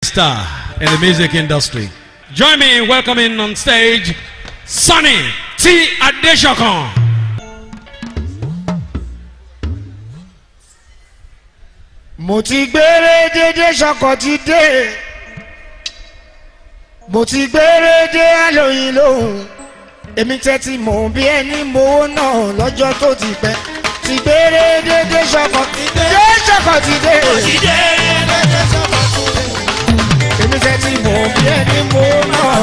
star in the music industry. Join me in welcoming on stage Sonny T. Adeshokan. mo ti gbére dédé sọkọ ti dé mo ti gbére dé àlòyìn lóhùn èmi tẹ́tí mò ń bí ẹni mowó náà lọ́jọ́ tó ti pẹ́ ti gbére dédé sọkọ ti dé sọkọ ti dé èmi tẹ́tí mò ń bí ẹni mowó náà.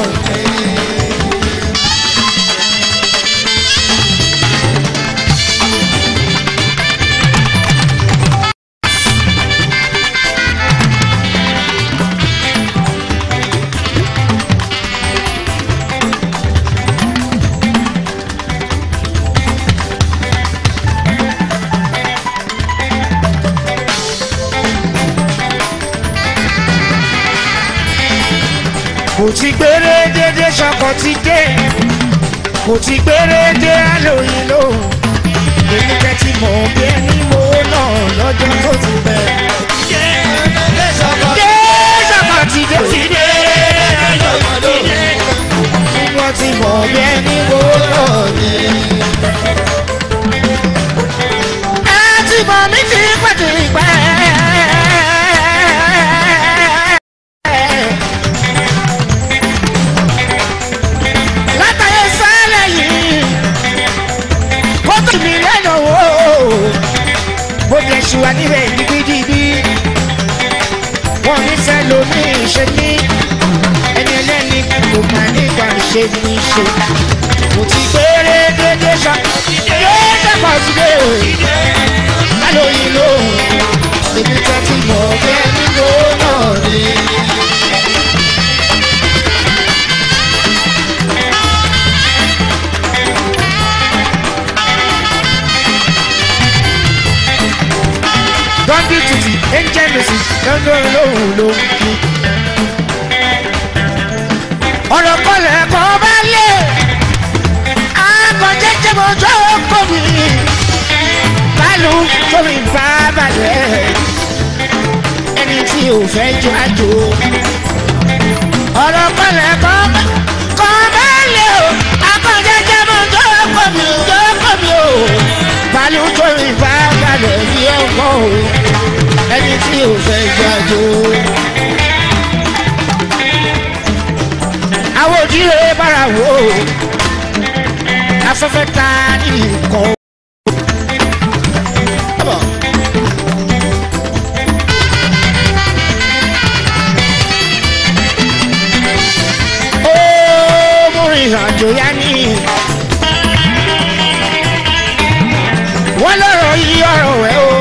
kò ti gbére dédé sọkọ ti dé kò ti gbére dé àlòyìn lóhùn èmi tẹ́tí mọ̀ bí ẹni mowó náà lọ́jọ́ tó ti bẹ̀. dé sọkọ ti dé ti dé wọ́n ti mọ̀ bí ẹni mowó náà ni. ẹ ti mọ̀ mí ti pàtó ìpẹ́. látàyè sálẹ̀ yìí kó tó mi lẹ́nu wò ó bó jẹ́ ṣùwà níbẹ̀ digidigbi wọ́n ní fẹ́ lomi ṣe ní ẹni ẹlẹ́ni kò má nígbà ṣe ní ṣe mo ti gbére dédé ṣá dédé pọ̀ sí dé o lálóyìn lóhùn èmi tẹ́ ti mọ̀ bẹ́ẹ̀ nílò náà ni. dọ́ndí títì angel mrs lọ́dọ̀ lóhùn ló ń kí. ọ̀rọ̀ kọlẹ̀ kọ́ bá lé àgọ́jẹ́jẹ́ mọ́jọ́ kò mí bálù tómi bá balẹ̀ ẹni tí ò fẹ́ jọ àjò. ọ̀rọ̀ kọlẹ̀ kọ́ bá lé o àgọ́jẹ́jẹ́ mọ́jọ́ kò mí jọ́ kò mí o bálù tómi bá balẹ̀ bí ọkọ̀ o ẹni tí ò fẹ́ jájó. àwọn òjìrè bára wò ó afẹ́fẹ́ ta ní nǹkan. ó mú ìrìnàjò yá ní. wọ́n lọ́rọ̀ yí ọ̀rọ̀ ẹ̀ o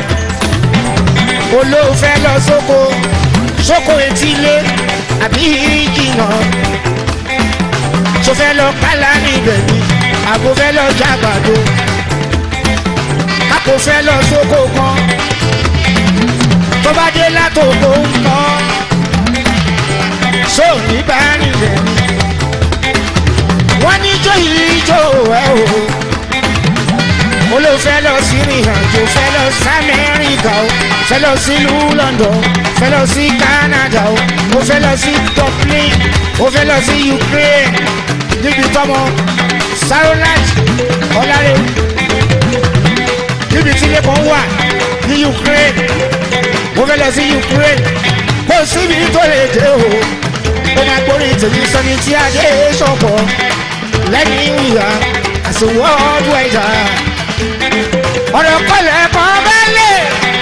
olóòfẹ́ lọ sóko sóko etílé àbí jìnnà tó fẹ́ lọ kálá níbẹ̀ ni àbò fẹ́ lọ jágbàdo àpò fẹ́ lọ sóko kan tó bá dé látòkò ń kọ́ sóòní bá níbẹ̀ ni wọ́n ní jó yìí jó ẹ̀ o olóòfẹ́ lọ sí ìrìnàjò fẹ́ lọ sí amẹ́ríkà o fẹ́ lọ sí ìlú london fẹ́ lọ sí canada o ó fẹ́ lọ sí dublin ó fẹ́ lọ sí ukraine níbi tọmọ sarolat ọlárẹ níbi tí ilé kan wà ní ukraine ó fẹ́ lọ sí ukraine kó síbi tó lè dé o ó máa gbórí tèmi sọni tí adé sọ̀pọ̀ lẹ́yìn ìyá àti world wider ọ̀rọ̀ kọlẹ̀ kan bá lè.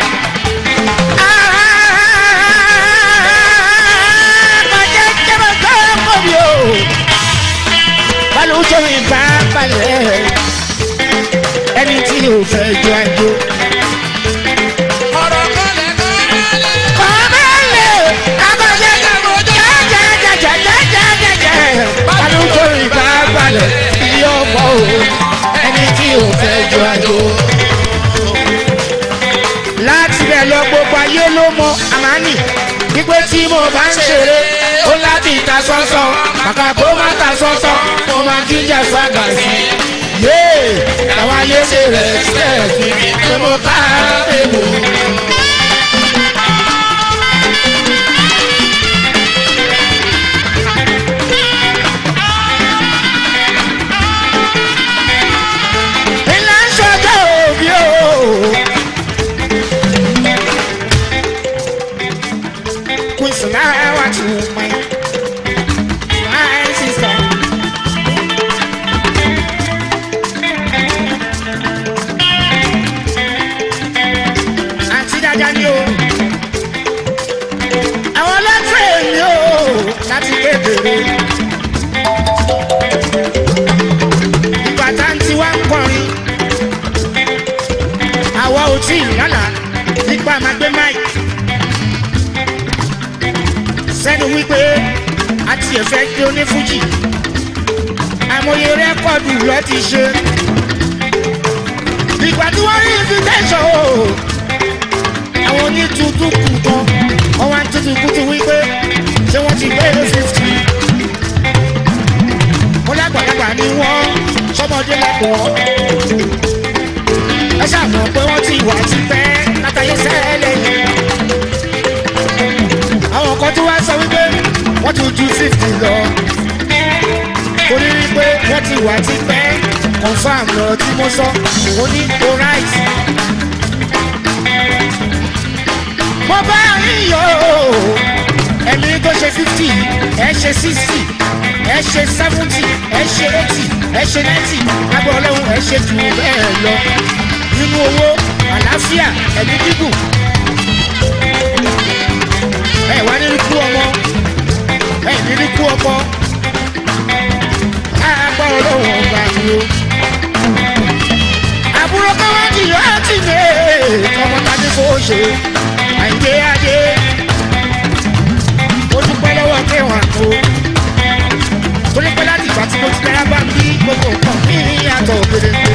Bàjẹ́ jẹ́bẹ̀ tó kọ̀ bí o. Balùwẹ̀ mi bá balẹ̀. Ẹni tí o fẹ́ jọ àjò. ọ̀rọ̀ kọlẹ̀ kọ́lẹ̀. Kọ̀ bá lè. Abàjẹ́ jẹ́jẹ́jẹ́jẹ́jẹ́jẹ́jẹ́. Balùwẹ̀ mi bá balẹ̀. Iye ọmọ o. Ẹni tí o fẹ́ jọ àjò láti bẹ̀ lọ gbogbo ayé ló mọ àmánì wípé tí mo bá ń ṣeré ó láti ta sọ́sọ́ kàkà kó má ta sọ́sọ́ mo máa jíjà sága sí i. yéè àwọn ayé ṣe rẹ̀ ṣẹ̀ pé mo ká èbò. sùláwà tù mí. My sister. Àǹtí dáadáa ni o. Àwọn ọlọ́tẹ̀ ni o láti kékeré. Ìgbà tá ń tiwá ń kọrin. Àwa ò tí ì lálà nípa máa gbé máìkì. Sẹ́nu wípé a ti ẹ̀fẹ́ gbé onífújì. Àmọye rẹ́kọ̀dù lọ ti ṣe. Ìgbà tí wọ́n rí invitation o àwọn onítùtù kù tán wọn wá ń tutù kùtù wípé ṣé wọn ti gbé ní fifty. mo lágbàlagbà ni wọn sọmọdé lẹkọọ ẹ ṣàmọ pé wọn ti wà tipẹ́ látàyè sẹlẹ yẹn. àwọn kan tó wá sọ wípé wọn ti ju fifty lọ torí wípé wọn ti wà tipẹ́ confam lọ tí mo sọ mo ní alright. mo bá yín yọ ẹ̀mí tó ṣe fifty ẹ ṣe sixty ẹ ṣe seventy ẹ ṣe eighty ẹ ṣe ninety agbọ̀ ọlọ́run ẹ ṣe jù bẹ́ẹ̀ lọ nínú owó àlàáfíà ẹ̀mí gígùn ẹ wá nínú kú ọmọ ẹ nínú kú ọmọ agbọ̀ ọlọ́run ọba mi o àbúrò káwájú yóò á ti lè ọmọ tàbí kò ṣe àìdé adé mo dúpẹ́ lọ́wọ́ kẹwàá tó torí pé láti ìgbà tí mo ti tẹ́lá bá ń bí gbogbo nǹkan ní ìyàtọ̀ òkèdèkè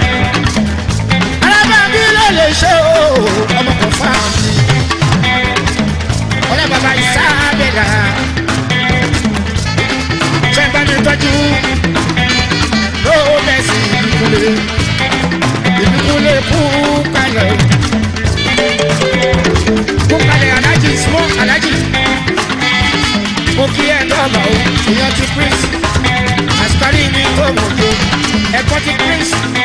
alábàbí ló lè ṣe o ọmọ kan fáwọn mi ọlọ́ bàbá ìsáàbẹ̀dà ṣe bá mi tọ́jú ló mẹ́sì ìdíkúlé ìdíkúlé kú kalẹ̀ kúkalẹ̀ alájì small alájì mo kí ẹ dọ́ọ̀là o èèyàn ti prince àsìkárí mi tó mọ̀ tó ẹ̀kọ́ ti prince